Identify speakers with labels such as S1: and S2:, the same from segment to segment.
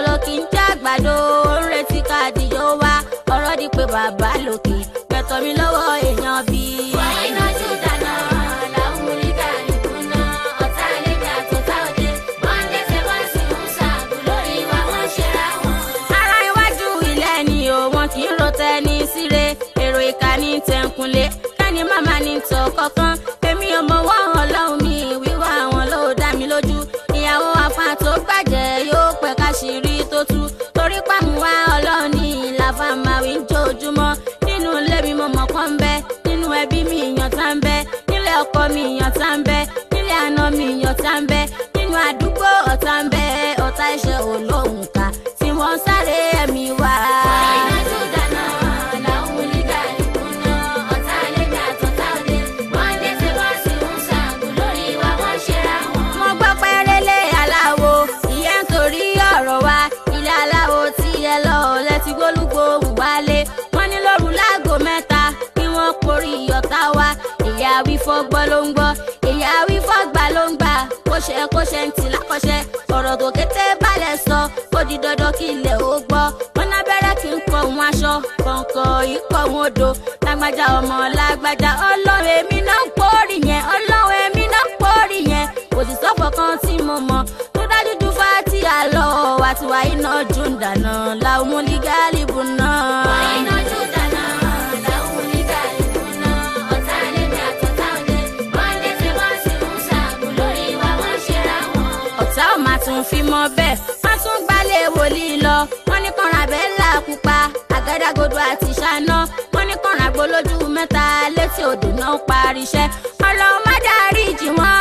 S1: agolo kì í jẹ́ àgbàdo ó ń retí káàdìyó wá ọ̀rọ̀ di pé bàbá lòkè gbẹ̀tọ̀ mi lọ́wọ́ èèyàn bíi.
S2: wàá iná jù dáná làwọn múlíkà nìkúná ọ̀tá àlejò àtọ̀tá òde wọ́n dé ṣe wọ́n sì ń ṣàgùn lórí wa wọ́n ṣera wọn.
S1: ara iwájú ilé ni o wọn kì í ro tẹni síre èrò ìka ní tẹnkunlé kẹ́ni màmá ní tọ̀ kọ̀ọ̀kan èmi ò mọ wọ́n ọlọ́run mi wíwá àwọn ló dá mi lójú ìyàwó afa tó gbàjẹ́ yóò pẹ́ káṣírí tó tú torí pàmùwá ọlọ́run ní ìlàfà máa wí jójúmọ́ nínú ilé mi mo mọ̀ kọ́ ń bẹ́ nínú ẹbí mi ìyàn tá ń bẹ́ nílé ọkọ mi ìyàn tá ń bẹ́ nílé àná mi ìyàn tá ń bẹ́ nínú àdúgbò ọ̀tá ń bẹ́ ọ̀tá iṣẹ́ olóhùn ká tí wọ́n ń sáré ẹ̀mí wá.
S2: wàá iná jù dáná làwọn múlíkà nìkúná ọ̀tá àlejò àtọ̀tá òde wọ́n dé ṣe wọ́n sì ń ṣàgùn lórí wa wọ́n ṣera wọn.
S1: mo gbọ́ pẹ́rẹ́lẹ́ aláwo ìyẹn ń torí ọ̀rọ̀ wa ilé aláwo tí ẹ lọ lẹ́tí gbólúgbòhùn wálé wọ́n ní lóru láago mẹ́ta kí wọ́n porí ọ̀tá wa ìyá wífọ́ gbọ́ ló ń gbọ́ ìyá wífọ́ gbà ló ń gbà kóṣe kóṣe ń tì lákọ̀ṣe ọ̀rọ̀ tó kété balẹ̀ sọ ó di dandan kí ilẹ̀ ó gbọ́ wọn lábẹ́rẹ́ kí n kọ òun aṣọ kọ̀ọ̀kan ikọ̀ òun odò lágbájá ọmọ lágbájá ọlọ́run èmi náà ń pòórì yẹn ọlọ́run èmi náà ń pòórì yẹn kò sì sọ́fọ̀ kan tí mo mọ̀ tó dájú ju fáti àlọ́ wa ti wá iná jù ń dáná làwọn múlígálì bù náà.
S2: wàá iná jù dáná làwọn múlíkà nìkúná ọ̀tá àlejò àtọ̀tá òde wọ́n dé ṣe wọ́n sì ń ṣàgùn lórí wa wọ́n ṣera wọn.
S1: ọ̀tá ò máa tún fi mọ́ bẹ́ẹ̀ wọ́n tún gbálẹ̀ wòlíì lọ wọ́n ní kànrà bẹ́ẹ̀là pupa àgádágodo àti ṣáná wọ́n ní kànrà gbolójú mẹ́ta létí odò náà parí iṣẹ́ ọlọ́run má dárí jì wọ́n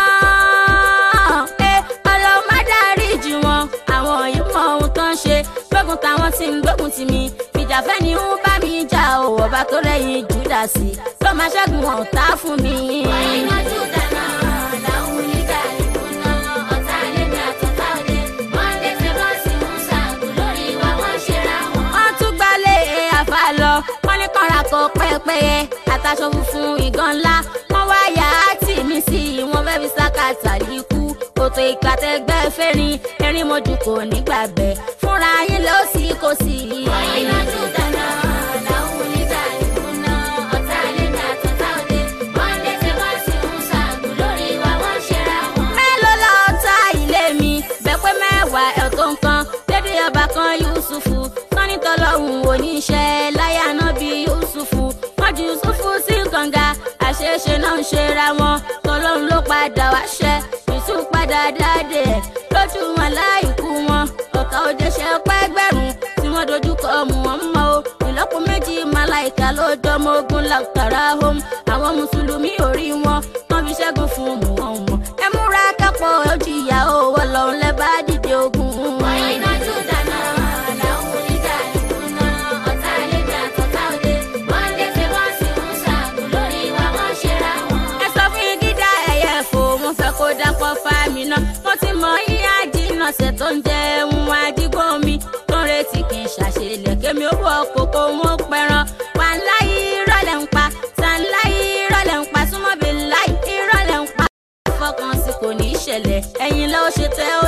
S1: ẹ ọlọ́run má dárí jì wọ́n àwọn yìí mọ ohun tó ń ṣe gbógun táwọn tí ń gbógun tì mí fìjàfẹ́ ni ń bá mi jà ò ọba tó lẹ́yìn júdásì ló máa ṣẹ́gun ọ̀tá fún mi.
S2: wàá iná jù dáná làwọn múlíkà nìkúná ọ̀tá àlejò àtọ̀tá òde wọ́n dé ṣe wọ́n sì ń ṣàgùn lórí wa wọ́n ṣera wọn.
S1: wọ́n tún gbalẹ̀ àfa lọ wọ́n ní kànra kọ pẹ́pẹ́yẹ àtàṣọ funfun ìgan ńlá wọ́n wá yà á tì mí sí i wọ́n fẹ́ fi sákàtà líkú kòtò ìgbàtẹ́gbẹ́ fẹ́rin erin mojú kò ní gbàgbẹ́ fúnra yín ló sì kò sí i.
S2: wàá iná jù dáná làwọn múlíkà nìkúná ọ̀tá àlejò àtọ̀tá òde wọ́n dé ṣe wọ́n sì ń ṣàgùn lórí wa wọ́n ṣera wọn.
S1: mélòó lọ ta ilé mi bẹ́ẹ̀ pé mẹ́wàá ẹ̀ tó nǹkan lédè ọba kan yusufu sani tọlọ́hún oníṣẹ́ láyà náà bí yusufu wọ́n ju yusufu sí kànga àṣeṣe náà ń ṣera wọn tọlọ́hún ló padà wá ṣẹ́ yusuf padà dáadé ẹ̀ lójú wọn láìkú wọn ọ̀tá òde ṣe pẹ́gbẹ̀rún tí wọ́n dojú kọ mú wọn mọ́ o ìlọ́po méjì màláìka ló dánmọ́ ogun láktara hom àwọn mùsùlùmí ò rí wọn wọ́n fi ṣẹ́gun fún mú wọn wọn ẹ múra kápọ̀ ojú ìyàwó ọlọ́run lẹ́ bá dìde ogun.
S2: wàá iná jù dáná làwọn múlíkà nìkúná ọ̀tá àlejò àtọ̀tá òde wọ́n dé ṣe wọ́n sì ń ṣàgùn lórí wa wọ́n ṣera wọn.
S1: ẹ sọ fún gíga ẹyẹ fò mo fẹ́ kó dapọ̀ fámi náà mo ti mọ yíyá jìnnà ṣe tó ń jẹun àdìgbò mi tó ń retí kí n ṣàṣelẹ̀ kémi ó wọ kókó wọn pẹran wà láyé ìrọ̀lẹ́ ń pa sàn láyé ìrọ̀lẹ́ ń pa súnmọ́ bí láyé ìrọ̀lẹ́ ń pa fọkàn sí kò ní í ṣẹlẹ̀ ẹ̀yin ló ṣe tẹ́